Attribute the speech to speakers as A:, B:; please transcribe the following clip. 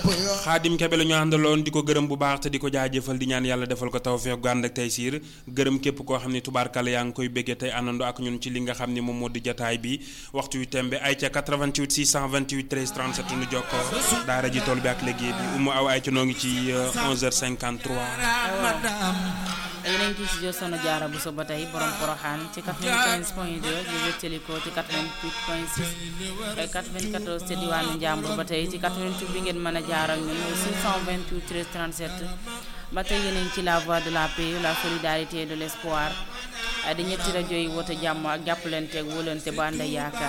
A: xaadim kebe la ñu àndaloon di ko gërëm bu baax te di ko jaajëfal di ñaan yàlla defal ko tawfeex gu ànd ak tey siir gërëm képp koo xam ne tubaarkale yaa ngi koy béggee tey àndandoo ak ñun ci li nga xam ne moom moo di jataay bi waxtu yu tembe ay ca 88 628 13 37 nu jokkoo daara ji tool bi ak liggéey bi umu aw ay ca noo ngi ci 11h53
B: yéen a ngi ci studio Soxna Jaara Buso ba tey borom Poroxaan ci 95 point 2 di wéttali ko ci 88 point 6 ay 94 ci diwaanu Njàmbur ba tey ci 88 bi ngeen mën a jaar ak ñun 628 13 37 ba tey yéen a ngi ci la voix de la paix la solidarité de l'espoir di ñetti rajo yi woote jàmm ak jàppalante ak wóolante ba ànd ak yaakaar